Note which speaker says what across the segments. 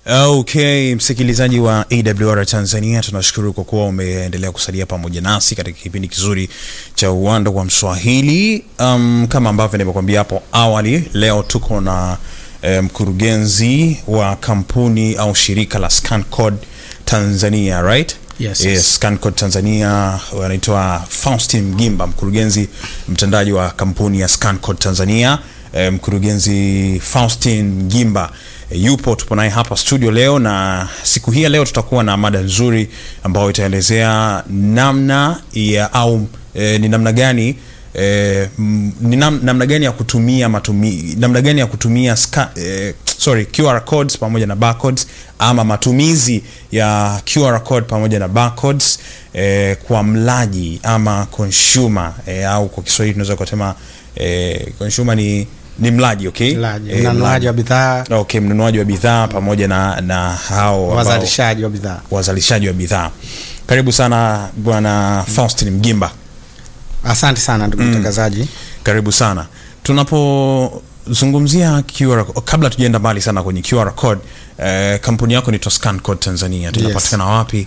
Speaker 1: Okay, msikilizaji wa AWR Tanzania, tunashukuru kwa kuwa umeendelea kusalia pamoja nasi katika kipindi kizuri cha uwanda wa Mswahili. Um, kama ambavyo nimekuambia hapo awali, leo tuko na eh, mkurugenzi wa kampuni au shirika la ScanCode Tanzania, right?
Speaker 2: Yes,
Speaker 1: yes.
Speaker 2: yes.
Speaker 1: ScanCode Tanzania wanaitwa Faustin Mgimba, mkurugenzi mtendaji wa kampuni ya ScanCode Tanzania. Eh, mkurugenzi Faustin Mgimba eh, yupo, tupo naye hapa studio leo, na siku hii ya leo tutakuwa na mada nzuri ambayo itaelezea namna ya au eh, ni namna gani eh, m- ni nam, namna gani ya kutumia matumi, namna gani ya kutumia ska, eh, sorry QR codes pamoja na barcodes ama matumizi ya QR code pamoja na barcodes eh, kwa mlaji ama consumer eh, au kwa Kiswahili tunaweza kusema eh, consumer ni ni mlaji okay?
Speaker 2: Mlaji,
Speaker 1: Eh,
Speaker 2: mnunuaji wa bidhaa,
Speaker 1: okay, mnunuaji wa bidhaa pamoja na na hao ambao-
Speaker 2: wazalishaji wa bidhaa.
Speaker 1: wazalishaji wa bidhaa. Karibu sana bwana Faustin Mgimba,
Speaker 2: Asante sana ndugu mtangazaji.
Speaker 1: karibu sana. Tunapozungumzia QR, kabla tujaenda mbali sana kwenye QR code, eh, kampuni yako ni Toscan Code Tanzania, tunapatikana wapi?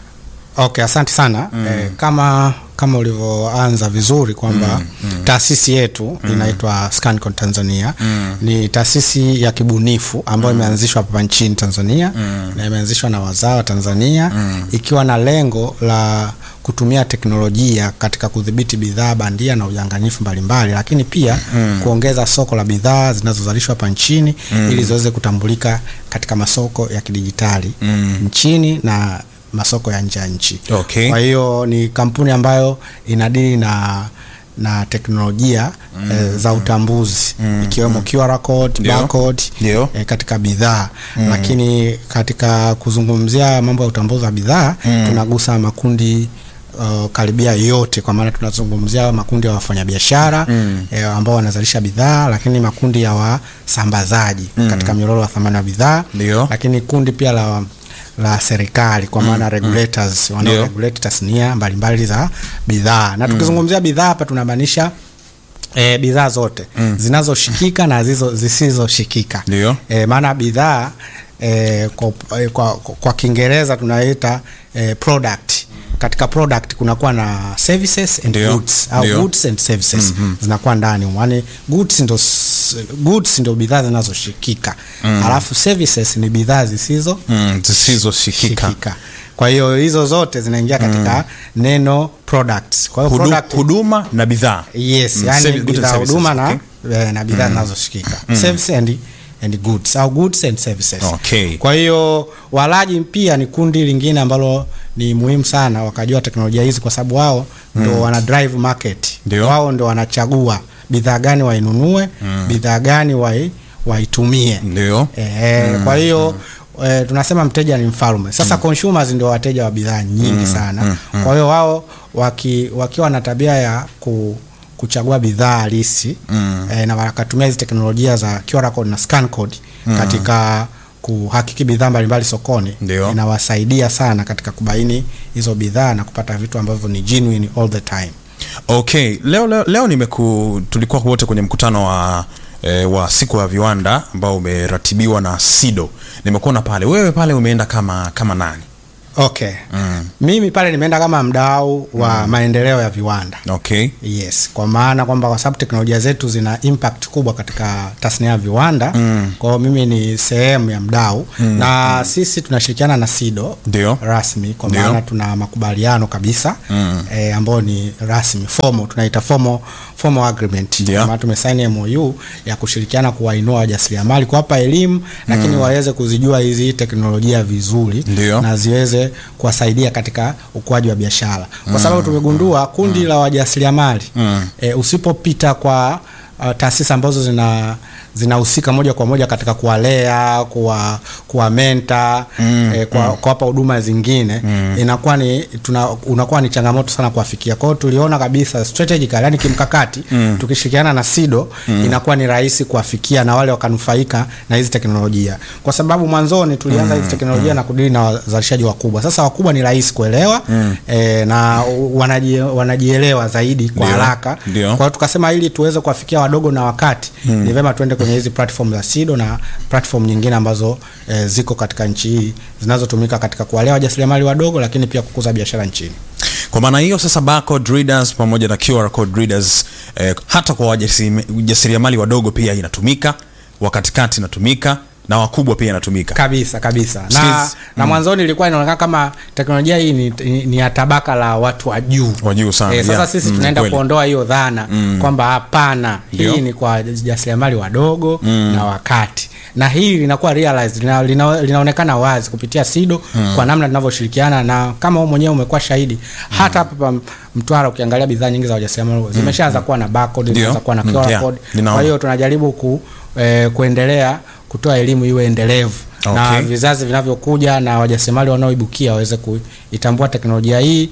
Speaker 2: Okay, asante sana eh, kama kama ulivyoanza vizuri kwamba taasisi yetu inaitwa ScanCode Tanzania ni taasisi ya kibunifu ambayo imeanzishwa hapa nchini Tanzania na imeanzishwa na wazawa Tanzania ikiwa na lengo la kutumia teknolojia katika kudhibiti bidhaa bandia na udanganyifu mbalimbali, lakini pia kuongeza soko la bidhaa zinazozalishwa hapa nchini ili ziweze kutambulika katika masoko ya kidijitali nchini na masoko ya nje ya nchi.
Speaker 1: Okay.
Speaker 2: Kwa hiyo ni kampuni ambayo inadili na na teknolojia eh, za utambuzi ikiwemo QR code,
Speaker 1: Ndio.
Speaker 2: barcode
Speaker 1: Ndio.
Speaker 2: eh, katika bidhaa lakini katika kuzungumzia mambo ya utambuzi wa bidhaa tunagusa makundi uh, karibia yote kwa maana tunazungumzia makundi ya wafanyabiashara eh, ambao wanazalisha bidhaa lakini makundi ya wasambazaji katika mnyororo wa thamani wa bidhaa
Speaker 1: Ndio.
Speaker 2: lakini kundi pia la la serikali kwa maana regulators wanao
Speaker 1: Ndio.
Speaker 2: regulate tasnia mbalimbali za bidhaa na tukizungumzia bidhaa hapa tunamaanisha E, bidhaa zote zinazoshikika na zizo zisizoshikika
Speaker 1: Ndio.
Speaker 2: e, maana bidhaa e, kwa, e, kwa, kwa, kwa Kiingereza tunaita e, product katika product kunakuwa na services and
Speaker 1: Ndio.
Speaker 2: goods au
Speaker 1: Ndio.
Speaker 2: goods and services zinakuwa ndani yani goods ndo s- goods ndo bidhaa zinazoshikika alafu services ni bidhaa zisizo
Speaker 1: Mm, zisizoshikika.
Speaker 2: shikika. Kwa hiyo hizo zote zinaingia katika neno products. Kwa hiyo
Speaker 1: Hudu,
Speaker 2: product
Speaker 1: huduma na bidhaa.
Speaker 2: yes,
Speaker 1: Mm,
Speaker 2: yani
Speaker 1: service- goods and
Speaker 2: bidhaa
Speaker 1: services,
Speaker 2: huduma na
Speaker 1: okay.
Speaker 2: eh, na bidhaa zinazoshikika. Service and and goods au goods and services.
Speaker 1: Okay.
Speaker 2: Kwa hiyo walaji pia ni kundi lingine ambalo ni muhimu sana wakajua teknolojia hizi kwa sababu wao ndo wana drive market.
Speaker 1: Ndio.
Speaker 2: Wao ndo wanachagua bidhaa gani wainunue, bidhaa gani wai waitumie.
Speaker 1: Ndio.
Speaker 2: Eh, kwa hiyo eh, tunasema mteja ni mfalme. Sasa consumers ndio wateja wa bidhaa nyingi sana. Kwa hiyo wao waki, wakiwa na tabia ya ku, kuchagua bidhaa halisi eh, na wakatumia hizi teknolojia za QR code na scan code katika kuhakiki bidhaa mbalimbali sokoni
Speaker 1: Ndio.
Speaker 2: inawasaidia sana katika kubaini hizo bidhaa na kupata vitu ambavyo ni genuine all the time.
Speaker 1: Okay, leo leo, leo nimeku tulikuwa wote kwenye mkutano wa eh, wa siku ya viwanda ambao umeratibiwa na SIDO. Nimekuona pale. Wewe pale umeenda kama kama nani?
Speaker 2: Okay. Mimi pale nimeenda kama mdau wa maendeleo ya viwanda.
Speaker 1: Okay.
Speaker 2: Yes, kwa maana kwamba kwa sababu teknolojia zetu zina impact kubwa katika tasnia ya viwanda mm. Kwa hiyo mimi ni sehemu ya mdau mm. na sisi tunashirikiana na SIDO
Speaker 1: Ndio.
Speaker 2: rasmi kwa
Speaker 1: Ndio.
Speaker 2: maana tuna makubaliano kabisa mm. e, ambayo ni rasmi formal, tunaita formal, formal agreement
Speaker 1: Ndio.
Speaker 2: kwa maana tumesaini MOU ya kushirikiana kuwainua wajasiriamali kuwapa elimu lakini waweze kuzijua hizi teknolojia vizuri
Speaker 1: Ndio.
Speaker 2: na ziweze kuwasaidia katika ukuaji wa biashara kwa sababu tumegundua kundi la wajasiriamali e, usipopita kwa uh, taasisi ambazo zina zinahusika moja kwa moja katika kuwalea kuwa kuwa menta mm, eh, kwa kuwapa huduma zingine inakuwa ni tuna, unakuwa ni changamoto sana kuwafikia. Kwa hiyo tuliona kabisa strategically, yani kimkakati tukishirikiana na SIDO inakuwa ni rahisi kuwafikia na wale wakanufaika na hizi teknolojia, kwa sababu mwanzoni tulianza hizi teknolojia na kudili na wazalishaji wakubwa. Sasa wakubwa ni rahisi kuelewa eh, na wanajie, wanajielewa zaidi kwa
Speaker 1: Ndio,
Speaker 2: haraka.
Speaker 1: ndio.
Speaker 2: Kwa hiyo tukasema ili tuweze kuwafikia wadogo na wakati ni vema tuende kwenye hizi platform za SIDO na platform nyingine ambazo eh, ziko katika nchi hii zinazotumika katika kuwalea wajasiriamali wadogo, lakini pia kukuza biashara nchini.
Speaker 1: Kwa maana hiyo sasa, barcode readers pamoja na QR code readers eh, hata kwa wajasiriamali wadogo pia inatumika, wa katikati inatumika na wakubwa pia inatumika.
Speaker 2: kabisa kabisa na,
Speaker 1: Skills.
Speaker 2: na mwanzoni ilikuwa inaonekana kama teknolojia hii ni, ni, ni ya tabaka la watu wa juu
Speaker 1: Wa juu sana,
Speaker 2: Eh, sasa
Speaker 1: yeah.
Speaker 2: sisi
Speaker 1: Mm,
Speaker 2: tunaenda
Speaker 1: kweli.
Speaker 2: kuondoa hiyo dhana kwamba hapana
Speaker 1: Ndio.
Speaker 2: hii ni kwa jasiriamali wadogo na wakati na hii linakuwa realized lina, lina, linaonekana wazi kupitia SIDO kwa namna tunavyoshirikiana na kama wewe mwenyewe umekuwa shahidi hata hapa pa Mtwara ukiangalia bidhaa nyingi za wajasiriamali zimeshaanza kuwa na barcode
Speaker 1: Ndio.
Speaker 2: zimeshaanza kuwa na
Speaker 1: Mm,
Speaker 2: QR
Speaker 1: yeah.
Speaker 2: code
Speaker 1: Ninaona.
Speaker 2: kwa hiyo tunajaribu ku, eh, kuendelea kutoa elimu iwe endelevu na
Speaker 1: Okay.
Speaker 2: vizazi vinavyokuja na wajasiriamali wanaoibukia waweze kuitambua teknolojia hii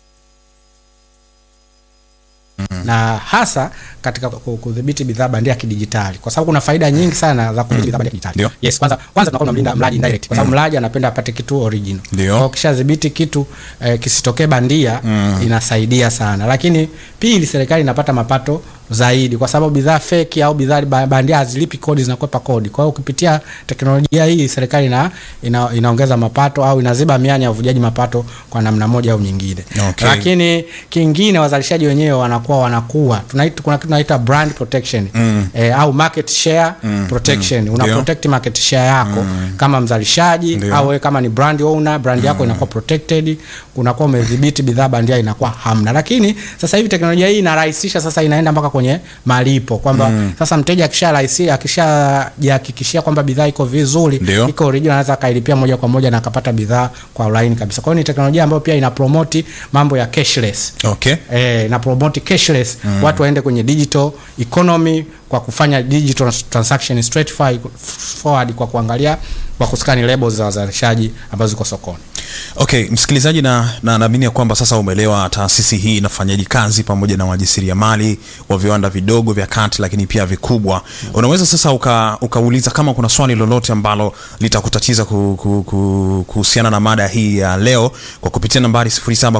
Speaker 2: na hasa katika ku- kudhibiti bidhaa bandia kidijitali, kwa sababu kuna faida nyingi sana za kudhibiti bidhaa bandia kidijitali.
Speaker 1: Ndio.
Speaker 2: Yes, kwanza kwanza tunakuwa tunamlinda mlaji indirect, kwa sababu mlaji anapenda apate kitu original.
Speaker 1: Ndio.
Speaker 2: Kwa hiyo ukishadhibiti kitu eh, kisitokee bandia inasaidia sana, lakini pili, serikali inapata mapato zaidi kwa sababu bidhaa feki au bidhaa ba- bandia hazilipi kodi, zinakwepa kodi. Kwa hiyo ukipitia teknolojia hii serikali ina, ina, inaongeza mapato au inaziba mianya ya uvujaji mapato kwa namna moja au nyingine.
Speaker 1: Okay.
Speaker 2: Lakini kingine wazalishaji wenyewe wanakuwa wanakuwa tunaita, kuna kitu tunaita brand protection eh, au market share protection. Una
Speaker 1: Ndio.
Speaker 2: protect market share yako kama mzalishaji
Speaker 1: Ndio.
Speaker 2: au wewe kama ni brand owner, brand yako inakuwa protected, unakuwa umedhibiti bidhaa bandia inakuwa hamna. Lakini sasa hivi teknolojia hii inarahisisha, sasa inaenda mpaka kwenye malipo kwamba sasa mteja akisha rahisi akishajihakikishia kwamba bidhaa iko vizuri,
Speaker 1: Ndio.
Speaker 2: iko original, anaweza akailipia moja kwa moja na akapata bidhaa kwa ulaini kabisa. Kwa hiyo ni teknolojia ambayo pia ina promote mambo ya cashless
Speaker 1: Okay.
Speaker 2: eh, na promote cashless watu waende kwenye digital economy kwa kufanya digital transaction straight fi- forward kwa kuangalia kwa kuskani labels za wazalishaji ambazo ziko sokoni.
Speaker 1: Okay, msikilizaji, na na naamini ya kwamba sasa umeelewa taasisi hii inafanyaje kazi pamoja na wajasiriamali wa viwanda vidogo vya kati, lakini pia vikubwa. Unaweza sasa uka, ukauliza kama kuna swali lolote ambalo litakutatiza ku, ku, ku, kuhusiana na mada hii ya leo kwa kupitia nambari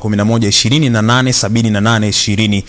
Speaker 1: 0711287828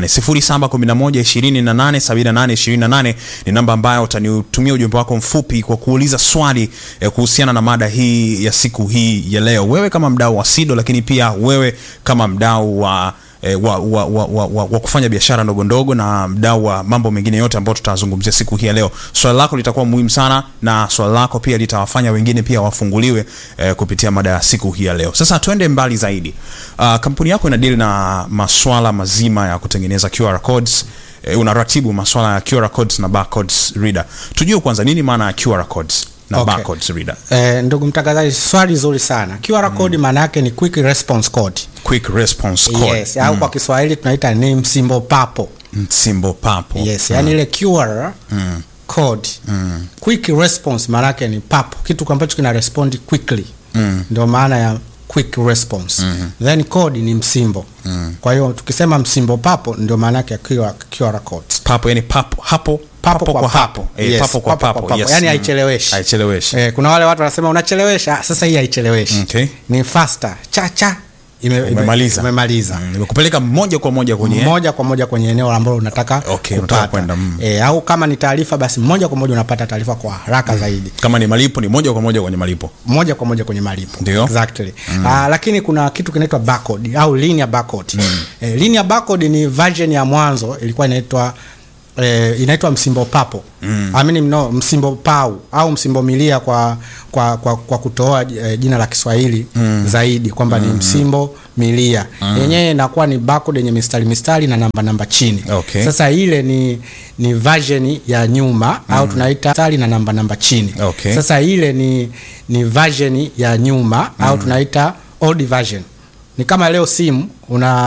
Speaker 1: 0711287828 ni namba ambayo utanitumia ujumbe wako mfupi kwa kuuliza swali eh, kuhusiana na mada hii ya siku hii ya leo, wewe kama mdau wa SIDO, lakini pia wewe kama mdau wa eh, wa, wa, wa, wa, wa, wa kufanya biashara ndogo ndogo na mdau wa mambo mengine yote ambayo tutazungumzia siku hii ya leo. Swali lako litakuwa muhimu sana na swali lako pia litawafanya wengine pia wafunguliwe eh, kupitia mada ya siku hii ya leo. Sasa tuende mbali zaidi. Uh, kampuni yako ina deal na maswala mazima ya kutengeneza QR codes eh, unaratibu maswala ya QR codes na barcodes reader. Tujue kwanza nini maana ya QR codes na
Speaker 2: Okay.
Speaker 1: barcodes reader.
Speaker 2: Eh, ndugu mtangazaji, swali zuri sana. QR code maana yake ni quick response code.
Speaker 1: Quick response code.
Speaker 2: Yes, au kwa Kiswahili tunaita ni msimbo papo.
Speaker 1: Msimbo papo.
Speaker 2: Yes, yani ile QR code. Quick response maana yake ni papo, kitu ambacho kina respond quickly. Ndio maana ya quick response. Then code ni msimbo. Kwa hiyo tukisema msimbo papo ndio maana yake ya QR, QR code.
Speaker 1: Papo yani papo hapo
Speaker 2: Papo kwa papo.
Speaker 1: Eh,
Speaker 2: Yes,
Speaker 1: papo kwa papo. Yes.
Speaker 2: Yani
Speaker 1: Mm.
Speaker 2: haicheleweshi.
Speaker 1: Haicheleweshi.
Speaker 2: Eh, kuna wale watu wanasema unachelewesha, sasa hii haicheleweshi.
Speaker 1: Okay.
Speaker 2: Ni faster. Cha cha ime- ime-
Speaker 1: Umemaliza.
Speaker 2: Umemaliza.
Speaker 1: Mm, Nimekupeleka moja kwa moja kwenye
Speaker 2: moja kwa moja kwenye eneo ambalo unataka
Speaker 1: Okay, unataka
Speaker 2: kupata.
Speaker 1: kwenda, mm.
Speaker 2: E, au kama ni taarifa basi moja kwa moja unapata taarifa kwa haraka zaidi
Speaker 1: kama ni malipo ni moja kwa moja kwenye malipo.
Speaker 2: moja kwa moja kwenye malipo
Speaker 1: Ndio.
Speaker 2: exactly. Ah, lakini kuna kitu kinaitwa barcode au linear barcode eh, linear barcode ni version ya mwanzo ilikuwa inaitwa eh, inaitwa msimbo papo mm. I mean, no, msimbo pau au msimbo milia kwa kwa, kwa, kwa kutoa eh, jina la Kiswahili zaidi kwamba ni msimbo milia yenyewe inakuwa ni barcode yenye mistari mistari na namba namba chini
Speaker 1: Okay.
Speaker 2: sasa ile ni ni version ya nyuma au tunaita mistari na namba namba chini
Speaker 1: Okay.
Speaker 2: sasa ile ni ni version ya nyuma au tunaita old version. Ni kama leo simu una